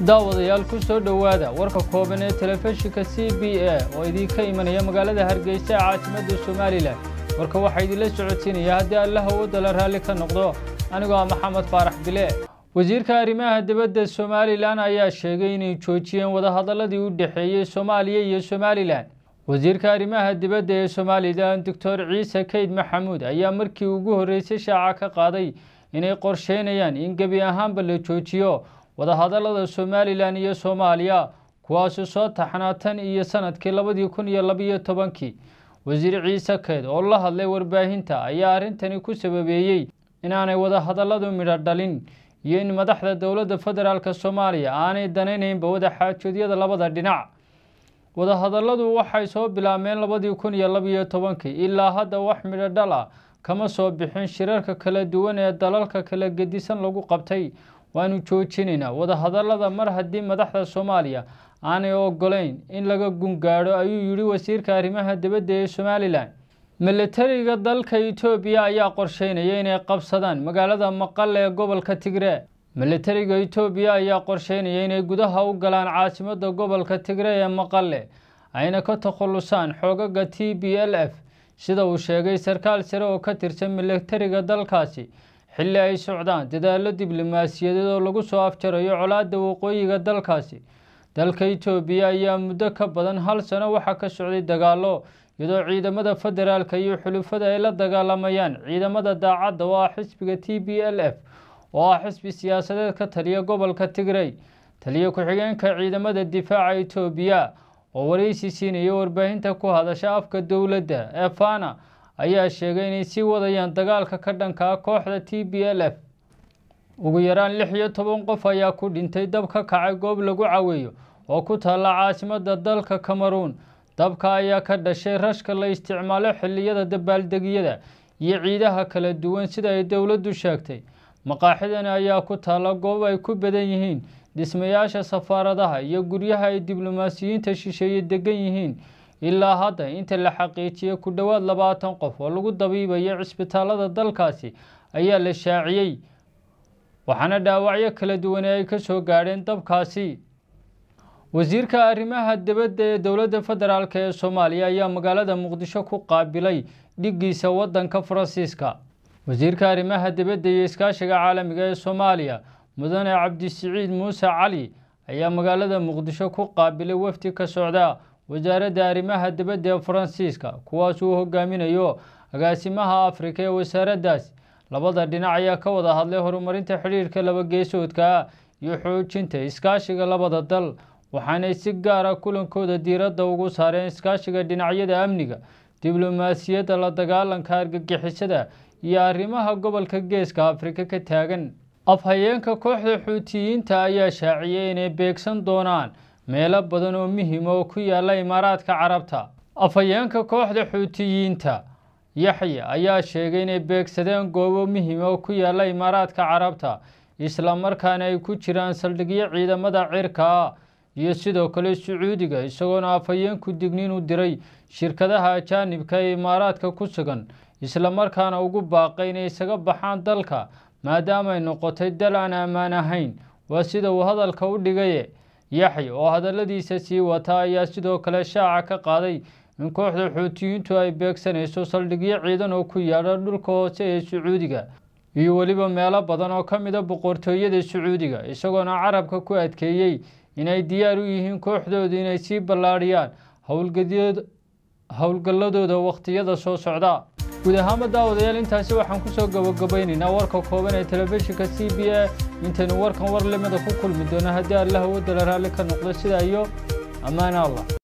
daawadayaal ku soo dhowaada warka kooban ee telefishinka c b a oo idinka imanaya magaalada hargeysa ee caasimadda somalilan warka waxaa idinla socodsiinaya haddii allaha wadala raalli ka noqdo anigoo ah maxamed faarax bile wasiirka arrimaha dibadda somalilan ayaa sheegay inay joojiyeen wadahadaladii u dhexeeyey soomaaliya iyo somalilan wasiirka arrimaha dibadda ee somalilan doctor ciise keyd maxamuud ayaa markii ugu horreysay shaaca ka qaaday inay qorsheynayaan in gebi ahaanba la joojiyo wadahadalada somalilan iyo soomaaliya kuwaasi soo taxnaa tan iyo sanadkii labadii kun iyo labiyo tobankii wasiir ciise keyd oo la hadlay warbaahinta ayaa arrintani ku sababeeyey inaanay wadahadaladu midho dhalin iyo in madaxda dowladda federaalk soomaaliya aanay danaynaynba wadaxaajoodyada labada dhinac wadahadaladu waxay soo bilaabmeen labadii kun iyo labiyo tobankii ilaa hadda wax midho dhal ah kama soo bixin shirarka kala duwan ee dalalka kala gedisan lagu qabtay waanu joojinaynaa wadahadalada mar haddii madaxda soomaaliya aanay ogolayn in laga gungaadho ayuu yidhi wasiirka arrimaha dibadda ee somalilan milatariga dalka etoobiya ayaa qorsheynaya inay qabsadaan magaalada maqale ee gobolka tigre milatariga etoobiya ayaa qorsheynaya inay gudaha u galaan caasimadda gobolka tigre ee maqale ayna ka takhalusaan xoogaga t b l f sida uu sheegay sarkaal sare oo ka tirsan milatariga dalkaasi xilli ay socdaan dadaallo diblomaasiyadeed oo lagu soo afjarayo colaadda waqooyiga dalkaasi dalka etoobiya ayaa muddo ka badan hal sano waxaa ka socday dagaallo iyadoo ciidamada federaalka iyo xulufada ay la dagaalamayaan ciidamada daacadda oo ah xisbiga t b l f oo ah xisbi siyaasadeed ka taliya gobolka tigrey taliya ku-xigeenka ciidamada difaaca etoobiya oo waraysi siinaya warbaahinta ku hadasha afka dowladda ee fana ayaa sheegay inay sii wadayaan dagaalka ka dhanka ah kooxda t b l f ugu yaraan lix iyo toban qof ayaa ku dhintay dab ka kacay goob lagu caweeyo oo ku taalla caasimadda dalka cameruun dabka ayaa ka dhashay rashka la isticmaalo xilliyada dabaaldegyada iyo ciidaha kala duwan sida ay dowladdu sheegtay maqaaxidani ayaa ku taalla goob ay ku badan yihiin dhismayaasha safaaradaha iyo guryaha ay diblomaasiyiinta shisheeye degan yihiin ilaa hadda inta la xaqiijiyey ku dhowaad labaatan qof oo lagu dabiibayo cisbitaalada dalkaasi ayaa la shaaciyey waxaana dhaawacyo kala duwane ay ka soo gaadheen dabkaasi wasiirka arrimaha dibadda ee dowladda federaalk ee soomaaliya ayaa magaalada muqdisho ku qaabilay dhiggiisa waddanka faransiiska wasiirka arrimaha dibadda iyo iskaashiga caalamiga ee soomaaliya mudane cabdisiciid muuse cali ayaa magaalada muqdisho ku qaabilay wafdi ka socda wasaaradda arrimaha dibadda ee faransiiska kuwaas uu hogaaminayo agaasimaha afrika ee wasaaraddaasi labada dhinac ayaa ka wada hadlay horumarinta xidhiirka labageesoodka iyo xoojinta iskaashiga labada dal waxaanay si gaara kulankooda diiradda ugu saareen iskaashiga dhinacyada amniga diblomaasiyadda la dagaalanka argagixisada iyo arrimaha gobolka geeska afrika ka taagan afhayeenka kooxda xuutiyiinta ayaa shaaciyey inay beegsan doonaan meelo badan oo muhiima oo ku yaala imaaraadka carabta afhayeenka kooxda xuutiyiinta yaxya ayaa sheegay inay beegsadeen goobo muhiima oo ku yaala imaaraadka carabta islamarkaana ay ku jiraan saldhigyo ciidamada cirka ah iyo sidoo kale sacuudiga isagoona afhayeenku digniin u diray shirkadaha ajaanibka ee imaaraadka ku sugan islamarkaana ugu baaqay inay isaga baxaan dalka maadaamaay noqotay dal aan ammaan ahayn waa sida uu hadalka u dhigaye yaxya oo hadalladiisa sii wata ayaa sidoo kale shaaca ka qaaday in kooxda xuutiyiintu ay beegsanayso saldhigyo ciidan oo ku yaadha dhulka hoose ee sacuudiga iyo weliba meelo badan oo ka mida boqortooyada sacuudiga isagoona carabka ku adkeeyey inay diyaar u yihiin kooxdooda inay sii ballaadhiyaan howlgalladooda wakhtiyada soo socda guud ahaanba daawadayaal intaasi waxaan kusoo gabagabaynaynaa warka kooban ee telefishinka c b a intaynu warkan war limada ku kulmi doono haddii allaha wadala raalli ka noqdo sidaa iyo ammaana allah